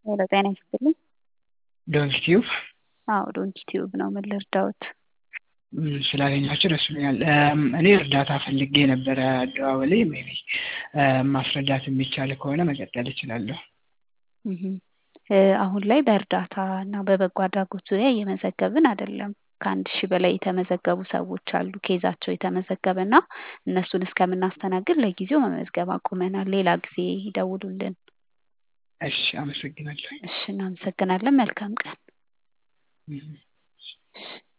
ሄሎ ጤና ይስጥልኝ። ዶንኪ ቲዩብ አዎ ዶንኪ ቲዩብ ነው። ምን ልርዳዎት? ስላገኛችሁ ደስ ብሎኛል። እኔ እርዳታ ፈልጌ ነበረ አደዋወሌ ሜይ ቢ ማስረዳት የሚቻል ከሆነ መቀጠል እችላለሁ። አሁን ላይ በእርዳታ እና በበጎ አድራጎት ዙሪያ እየመዘገብን አይደለም። ከአንድ ሺህ በላይ የተመዘገቡ ሰዎች አሉ ኬዛቸው የተመዘገበ እና እነሱን እስከምናስተናግድ ለጊዜው መመዝገብ አቁመናል። ሌላ ጊዜ ይደውሉልን። እሺ አመሰግናለሁ። እሺ እናመሰግናለን። መልካም ቀን። እህ